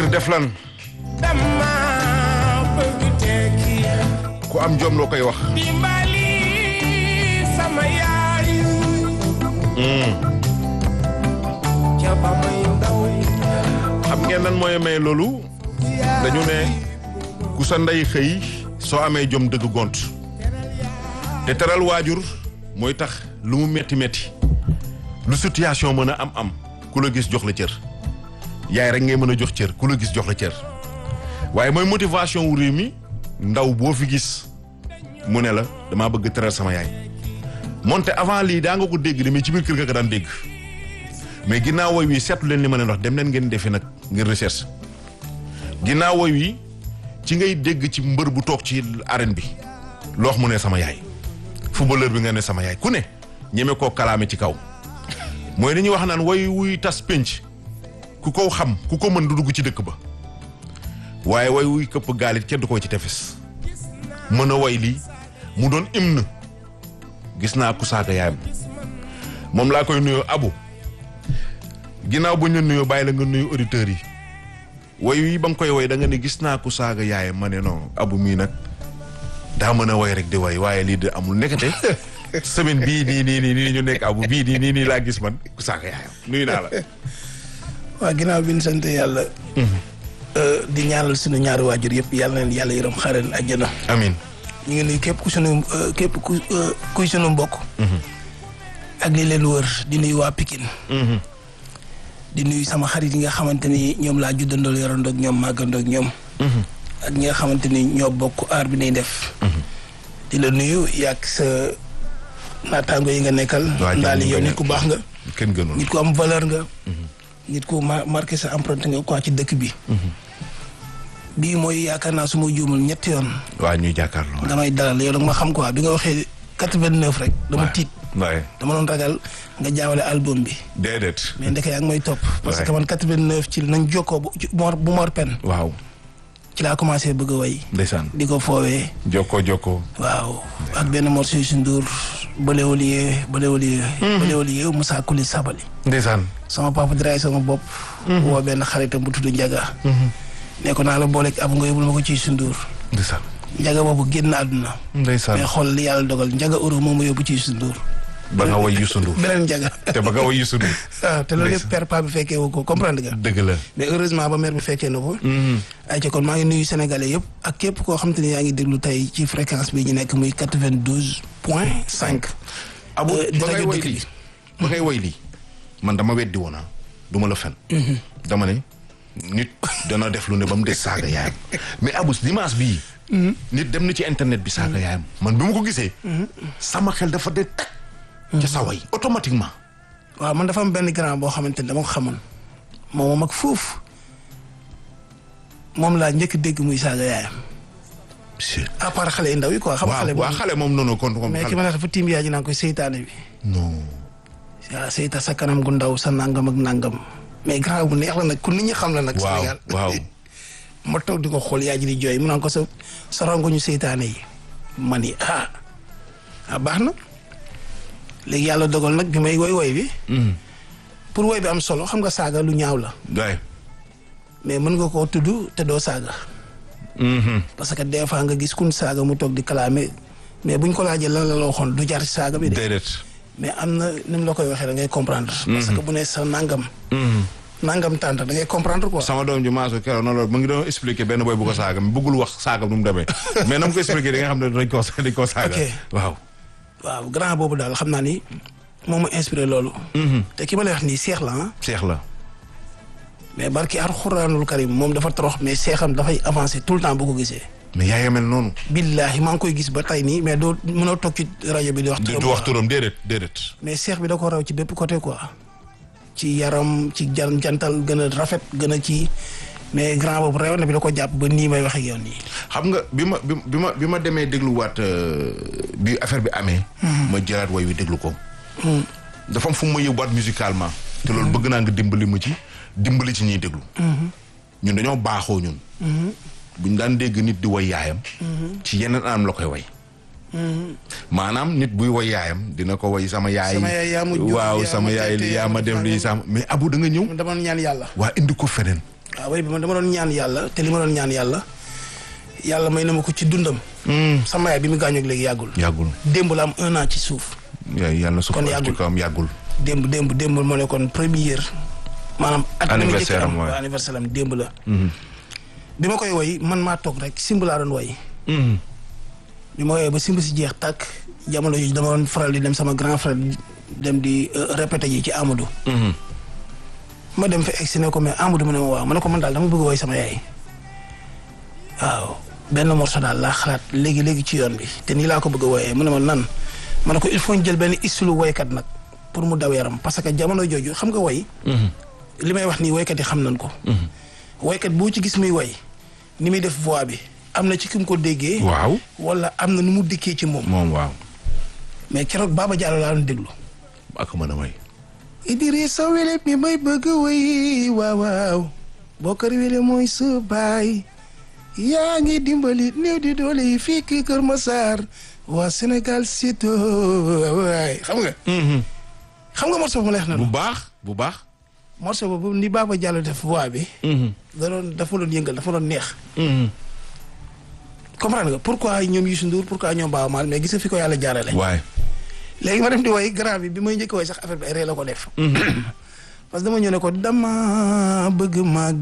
ngir def lan dama bëgg tekki ku am jom loo koy wax dimbali sama yaay ca ba may ndaw xam ngeen lan mooy may loolu dañu ne ku sa ndey xëy soo amee jom dëgg gont te teral waajur mooy tax lu mu metti metti lu situation mën a am am ku la gis jox la cër yaay rek ngay mën a jox cër ku la gis jox la cër waaye mooy motivation wu réew mi ndaw boo fi gis mu ne la damaa bëgg teral sama yaay moonte avant lii daa nga ko dégg de mais ci biir kër ga ko daan dégg mais ginnaaw woy wi seetlu leen li ma leen wax dem leen ngeen defi nag ngeen recherche ginnaaw woy wi ci ngay dégg ci mbër bu toog ci arène bi loo wax mu ne sama yaay footballeur bi nga ne sama yaay ku ne ñeme koo kalaame ci kaw mooy li ñuy wax naan woy wuy tas pénc ku ko xam ku ko mën du dugg ci dëkk ba waaye woy wuy këpp gaalit kenn du ko ci tefes mën a woy lii mu doon hymne gis naa ku saaga yaayam moom laa koy nuyoo abu ginnaaw bu ñu nuyoo bàyyi la nga nuyu auditeurs yi woy wi ba nga koy woy da nga ne gis naa ku saaga yaayam ma ne non abu mii nag daa mën a woy rek di woy waaye lii de amul nekkate semaine bii nii nii nii nii ñu nekk abu bii nii nii nii laa gis man ku saaga yaayam nuyu naa la waaw ginnaaw bi ñu sant yàlla. di ñaanal suñu ñaari waajur yëpp yàlla na leen yàlla yërëm xaareen àjjana. amin ñu ngi nuyu képp ku sunu képp ku kuy sunu mbokk. ak li leen wër di nuyu waa Pikine. di nuyu sama xarit yi nga xamante ni ñoom laa juddandool yorandoog ñoom màggandoog ñoom. ak ñi nga xamante ni ñoo bokk aar bi nay def. di la nuyu yàgg sa naataango yi nga nekkal. waa ndaal yow nit ku baax nga. kenn gënul nit ku am valeur nga. nit ku ma marqué sa empreinte nga quoi ci dëkk bi. bii mooy yaakaar naa su ma juumul ñetti yoon. waa ñuy jàkkaarloo damay dalal yow nag ma xam quoi bi nga waxee quatre-vingt-neuf rek. dama tiit waaye dama doon ragal nga jaawale album bi. déedéet mais ndeke yaa ngi may topp. parce Ouais. que man quatre-vingt-neuf ci nañ jokkoo bu ci Mor bu Mor Pen waaw ci laa commencé bëgg a way ndeysaan di ko foowee. jokkoo jokkoo waaw ak benn morceau Youssou Ndour bële waliye bële waliye. bële waliye Moussa Kuli Sabali. ndeysaan sama papa diraay sama bopp. woo benn xaritam bu tudd Njaga. ne ko naa la booleeg ab nga yóbbul ma ko ci Youssou Ndour. ndeysaan Njaga boobu génn àdduna. ndeysaan mais xool li yàlla dogal Njaga euro moom ma yóbbu ci Youssou Ndour. ba nga woy Youssou Ndour beneen Njaga. te ba nga woy Youssou Ndour ah te loolu Ndeysaan. yëpp père pa bi fekkee wu ko comprendre nga. dëgg la mais heureusement ba mère bi fekkee na ko. ay ca kon maa ngi nuyu sénégalais yëpp ak képp koo xam te ne yaa ngi déglu tey ci fréquence bi ñu nekk muy quatre vingt douze point cinq. abu di ba ngay rajo woy dëkk lii bi. ba ngay woy lii man dama weddi woon ah du ma la fen dama ne nit dana def lu ne ba mu des saaga yaayam mais abus dimanche bii nit dem na ci internet bi saaga yaayam man bi ma ko gisee sama xel dafa dee tag ca sa way automatiquement waaw man dafa am benn grand boo xamante ne dama ko xamoon moom moom ak foofu moom laa njëkk dégg muy saaga yaayam à part xale yu ndaw yi quoi xam nga waaw xale waa boobu xale moom noonu kon kon mais ki xale ma ne dafa tiim yaay ji naan koy seytaane bi non waaw seyta sa kanam gu ndaw sa nangam ak nangam mais grand bu neex la nag ku nit ñi xam la nag waaw Sénégal waaw ma toog di ko xool yaay ji di jooy mu naan ko sa sa rongoñu seytaane yi ma ni ah ah baax na léegi yàlla dogal nag bi may woy woy bi pour woy bi am solo xam nga saaga lu ñaaw la waay mais mën nga koo tudd te doo saaga parce que des fois nga gis kun saaga mu toog di kalaame mais buñ ko laajee lan la la waxoon du jar ci saaga bi de déedéet mais am na ni mu la koy waxee da ngay comprendre parce que bu ne sa nangam nangam tànt da ngay comprendre quoi sama doom ji maasu keroog noonu la mu ngi doon expliqué benn boy bu ko saaga mi bëggul wax saaga nu mu demee mais na mu ko expliqué di nga xam ne dañ koo dañ koo saaga Ok. waaw waaw grand boobu daal xam naa ni moo ma inspiré loolu te ki ma lay wax nii seex la ah seex la mais barki alxuraanul karim moom dafa torox mais seexam dafay avancé tout le temps bu ko gisee mais yaa ngi mel noonu billaahi maa ngi koy gis ba tey nii mais doo mënoo toog ci rajo bi di wax du turam du wax quoi. turam déedéet déedéet mais seex bi da ko raw ci bépp côté quoi ci yaram ci jan jantal gën a rafet gën a ci mais grand boobu rew na bi da ko jàpp ba nii may wax ak yow nii xam nga bi ma bi bi ma bi ma demee dégluwaat euh, bi affaire bi amee ma jëlaat woy wi déglu ko dafa am fu mu ma yóbbuwaat musicalement te loolu bëgg naa nga dimbali ma ci dimbali ci ñuy déglu ñun dañoo baaxoo ñun buñ daan dégg nit di woy yaayam ci yeneen anam la koy woy maanaam nit buy woy yaayam dina ko woy sama yaay Sama yaay yaa ma jur, waaw yaa sama ma yaay tette, yaa yaa ma ma def defal lii lii. sama mais abu da nga ñëw dama ñaan yàlla waa indi ko feneen waaw way bi man dama doon ñaan yàlla te li ma doon ñaan yàlla yàlla may na ma ko ci dundam sama yaay bi mu gaañoo ak léegi yàggul yàggul démb la am un an ci suuf yàlla su ko Kon ci yàggul. kawam yàggul démb démb démb moo nekkoon première maanaam at mi njëkk Anniversaire am, am waaw. waaw, anniversaire am démb la bi ma koy woy man maa toog rek simb laa doon woy bi ma woyee ba simb si jeex tàkk jamono jooju dama doon faral di dem sama grand frère dem di euh, répété ji ci Amadou ma dem fa egg si ne ko mais Amadou mu ne ma waaw ma ne ko man daal dama bëgg woy sama yaay waaw benn morceau daal laa xalaat léegi léegi ci yoon bi te nii laa ko bëgg a wooyee mu ne ma nan ma ne ko il faut ñu jël benn istulu woykat nag pour mu daw yaram parce que jamono jooju xam nga woy li may wax nii woykat yi xam nañ ko woykat boo ci gis muy woy ni muy def voix bi am na ci ki mu ko déggee waaw wala am na nu mu dikkee ci moom moom waaw mais keroog Baba Diallo laa doon déglu ak mën a may Idrissa Wele mi may bëgg woy waaw waaw Bokar Wele mooy sa baay yaa ngi dimbali néew di doole yi fii kii Kër Massar waa Sénégal sito waay xam nga xam nga morceau bu ma leex na bu baax bu baax morceau boobu ni Baba Diallo def voix bi da doon dafa doon yëngal dafa doon neex comprendre nga pourquoi ñoom Youssou Ndour pourquoi ñoom Baaba Maal mais gis nga fi ko yàlla jaarale waaye léegi ma dem di woy grand bi bi may njëkk a woy sax affaire bi ay ree la ko def parce que dama ñëw ne ko dama bëgg màgg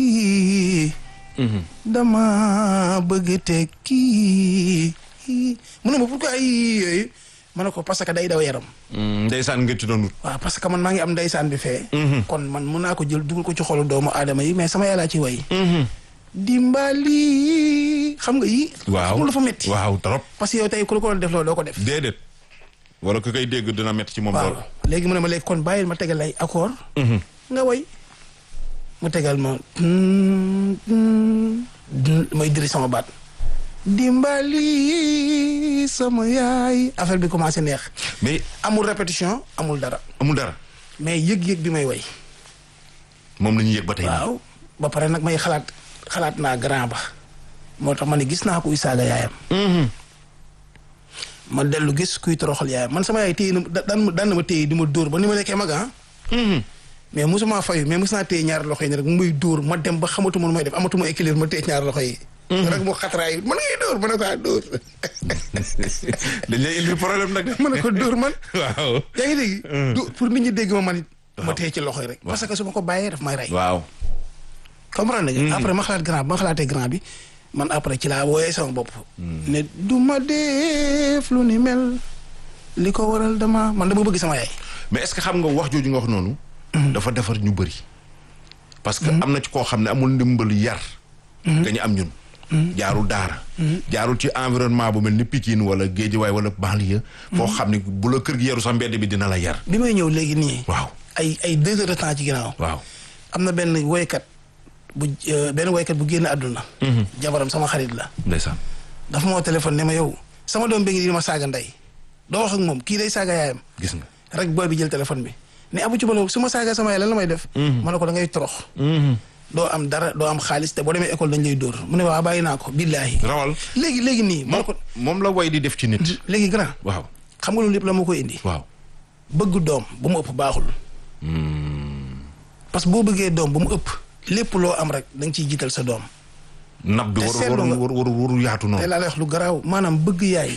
dama bëgg tekki mu ne ma pourquoi ay yooyu ma ne ko parce que day daw yaram ndeysaan nga ci doon wut waaw parce que man maa ngi am ndeysaan bi fee kon man mun naa ko jël dugal ko ci xolu doomu aadama yi mais sama yàllaa ci woy dimbali xam nga yi waaw xam nga dafa metti waaw trop parce que yow tey ku la ko doon def loolu doo ko def déedéet wala ku koy dégg dina métti ci moom waaw lool léegi mu ne ma léegi kon bàyyil ma tegal lay accord nga woy mu tegal ma may diri sama baat dimbali sama yaay affaire bi commencé neex mais amul répétition amul dara amul dara mais yëg-yëg bi may woy moom la ñuy yëg ba tey waaw ba pare nag may xalaat xalaat naa grand ba moo tax ma ne gis naa kuy saaga yaayam ma dellu gis kuy toroxal yaayam man sama yaay téye na da- daan ma daan na ma téye di ma dóor ba ni ma nekkee mag ah mais mosuma fayu mais mos naa téye ñaari loxo yi ne rek mu may dóor ma dem ba xamatuma lu may def amatuma équilibre ma téye ñaari loxo yi rek mu xatraay man ngay dóor ma ne ko ah dóor dañ lay indi problème nag ma ne ko dóor man waaw yaa ngi dégg du- pour nit ñi dégg ma man it ma téye ci loxo yi rek parce que su ma ko bàyyee daf may rey waaw comprendre nga après ma xalaat grand bi ma xalaatee grand bi man après ci laa wooyee sama bopp ne du ma def lu ni mel li ko waral dama man dama bëgg sama yaay mais est-ce que xam nga wax jooju nga wax noonu dafa defar ñu bëri parce que am na ci koo xam ne amul ndimbal yar dañu am ñun jaarul daara jaarul ci environnement bu mel ni Pikine wala Guédiawaye wala banlieue foo xam ne bu la kër gi yaru sa mbedd bi dina la yar bi may ñëw léegi nii waaw ay ay deux heures de temps ci ginnaaw waaw am na benn woykat bu euh, benn woykat bu génn àdduna jabaram sama xarit la ndeysaan dafa moo téléphone ne ma yow sama doom bi ngi di ma saaga ndey doo wax ak moom kii day saaga yaayam gis nga rek booy bi jël téléphone bi ne abu ci balo su ma saaga sama yaay lan la may def ma ne ko da ngay torox doo am dara doo am xaalis te boo demee école dañ lay dóor mu ne waa bàyyi naa ko billaahi rawal léegi léegi nii ma ne ko moom la way di def ci nit léegi grand waaw xam nga loolu lépp la ma koy indi waaw bëgg doom bu mu ëpp baaxul parce que boo bëggee doom bu mu ëpp lépp loo am rek da nga ciy jiital sa doom nab bi Te waru seetlu nga- waru waru waru yaatu te noonu laa lay wax lu garaaw maanaam bëgg yaay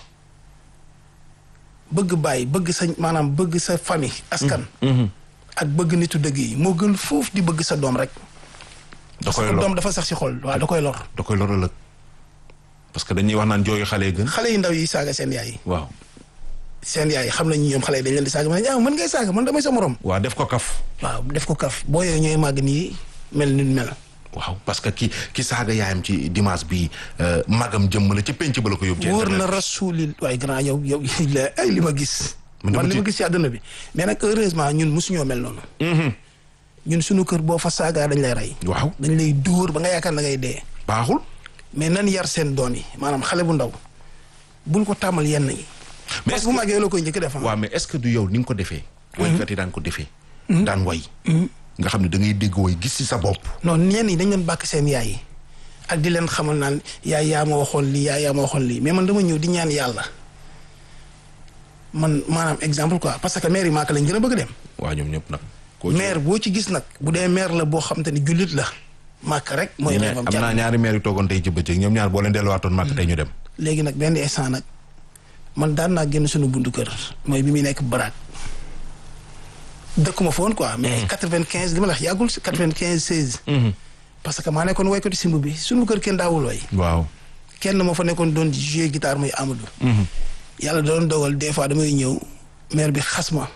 bëgg baay bëgg sa maanaam bëgg sa famille askan ak bëgg nitu dëgg yi moo gën foofu di bëgg sa doom rek da parce koy que lor doom dafa sax si xol waaw da koy lor da koy lor ëllëg parce que dañuy wax naan jooyu xale yi gën xale yu ndaw yi saaga seen yaay waaw seen yaay xam nañu ñoom xale yi dañ leen di saaga ma ne ah man ngay saaga man damay sa morom waaw def ko kaf waaw def ko kaf boo yooyu ñooy màgg nii mel ni mel waaw parce que ki ki saaga yaayam ci dimanche bi magam jëmm la ci penc ba la ko yóbbu ci wóor na internet rasulil waaye grand yow yow la ay li ma gis Man dama man li ma tiit. gis ci àdduna bi mais nag heureusement ñun mosuñoo mel noonu ñun suñu kër boo fa saagaa dañ lay rey waaw dañ lay dóor ba nga yaakaar na ngay dee baaxul mais nan yar seen doom yi maanaam xale bu ndaw bul ko tàmmal yenn yi mais parce est-ce que bu màggee la koy njëkk def ah. waaw mais est-ce que du yow ni nga ko defee woykat yi daan ko defee daan way nga xam ne da ngay dégg woy gis ci sa bopp non ñenn yi dañ leen bàkk seen yaay yi ak di leen xamal naan yaay yaa ma waxoon lii yaay yaa ma waxoon lii mais man dama ñëw di ñaan yàlla man maanaam exemple quoi parce que mairie Màkka lañ gën a bëgg dem waaw ñoom ñëpp nag Koo ci- maire boo ci gis nag bu dee maire la boo xam te ni jullit la màkk rek mooy mais rêvam am naa ñaari maire yu toogoon tey ci bëccëg ñoom ñaar boo leen delluwaatoon màkk tey ñu dem. léegi nag benn instant nag man daan naa génn suñu buntu kër mooy bi muy nekk baraak dëkkuma foon quoi mais quatre vingt quinze li ma la wax yàggul si quatre vingt quinze seize parce que maa nekkoon woykatu simb bi suñu kër kenn daawul way waaw. kenn moo fa nekkoon doon jouer guitare muy Amadou yàlla doon dogal des fois damay ñëw maire bi xas ma